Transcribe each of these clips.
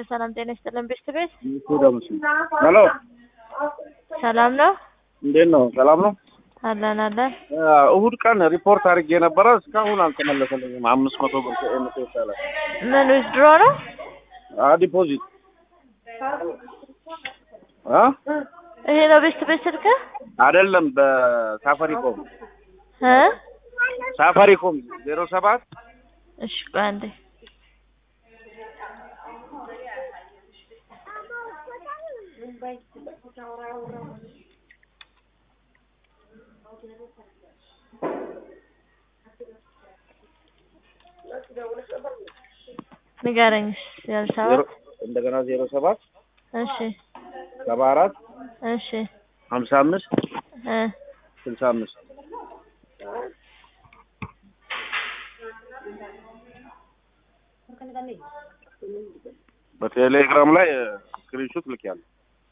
ሰላም ጤና ይስጥልን ቤተሰቤት ሄሎ ሰላም ነው እንዴት ነው? ሰላም ነው። አለን አለን እሁድ ቀን ሪፖርት አድርጌ ነበረ እስካሁን አልተመለሰልኝም። አምስት መቶ ብር ከኤምቴ ይቻላል ምን ዊዝድሮ ነው ዲፖዚት አ ይሄ ነው ቤስት ቤት ስልክ አይደለም በሳፋሪኮም እ ሳፋሪኮም ዜሮ ሰባት እሺ ቆይ አንዴ ንገረኝ ዜሮ ሰባት እንደገና ዜሮ ሰባት እሺ ሰባ አራት እሺ ሀምሳ አምስት እ ስልሳ አምስት በቴሌግራም ላይ ስክሪንሾት ልኬያለሁ።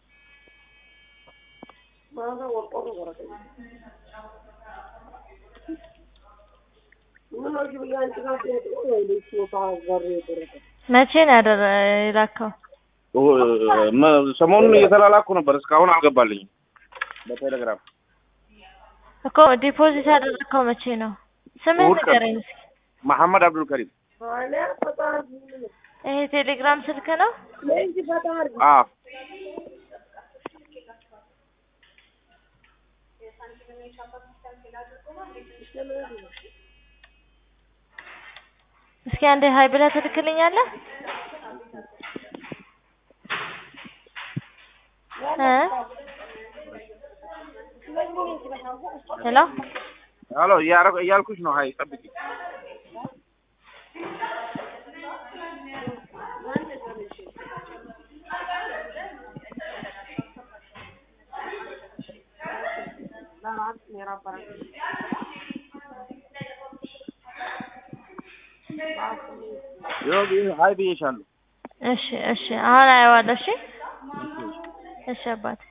መቼ ነው ያደረ የላከው ሰሞኑን እየተላላኩ ነበር፣ እስካሁን አልገባልኝም። በቴሌግራም እኮ ዲፖዚት ያደረግከው መቼ ነው ስምህን እሑድ ቀን። ንገረኝ እስኪ መሐመድ አብዱል ከሪም ይሄ ቴሌግራም ስልክ ነው አ እስኪ አንዴ ሀይ ብለህ ትልክልኛለህ እ ሄሎ ሄሎ እያረ- እያልኩሽ ነው። ሀይ ጠብቂ። ይኸው ቢ- ሀይ ብዬሻለሁ። እሺ እሺ አሁን አየዋለሁ እሺ እሺ አባቴ